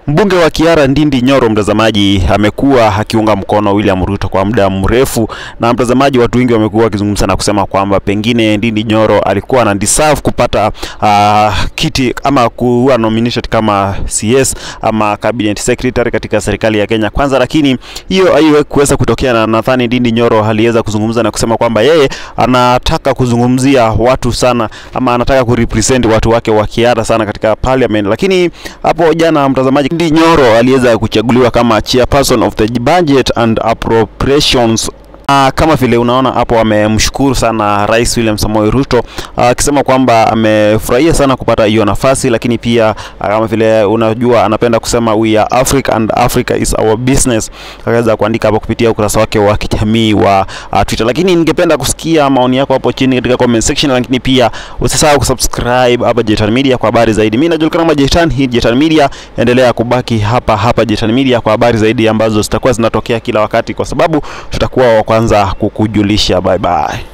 Mbunge wa Kiara Ndindi Nyoro, mtazamaji, amekuwa akiunga mkono William Ruto kwa muda mrefu, na mtazamaji, watu wengi wamekuwa wakizungumza na kusema kwamba pengine Ndindi Nyoro alikuwa ana deserve kupata uh, kiti ama kuwa nominated kama CS ama cabinet secretary katika serikali ya Kenya Kwanza, lakini hiyo haiwezi kutokea, na nadhani Ndindi Nyoro aliweza kuzungumza na kusema kwamba yeye anataka kuzungumzia watu sana ama anataka kurepresent watu wake wa Kiara sana katika parliament, lakini hapo jana mtazamaji Ndindi Nyoro aliweza kuchaguliwa kama chairperson of the budget and appropriations Uh, kama vile unaona hapo amemshukuru sana Rais William Samoei Ruto akisema uh, kwamba amefurahia sana kupata hiyo nafasi, lakini pia uh, kama vile unajua anapenda kusema we are Africa and Africa is our business. Akaweza kuandika hapo kupitia ukurasa wake wa kijamii wa uh, Twitter. Lakini ningependa kusikia maoni yako hapo chini katika comment section, lakini pia usisahau kusubscribe hapa Jetan Media kwa habari zaidi. Mimi najulikana kama Jetan, hii Jetan Media, endelea kubaki hapa hapa Jetan Media kwa habari zaidi ambazo zitakuwa zinatokea kila wakati, kwa sababu tutakuwa wa kwanza kukujulisha. Bye bye.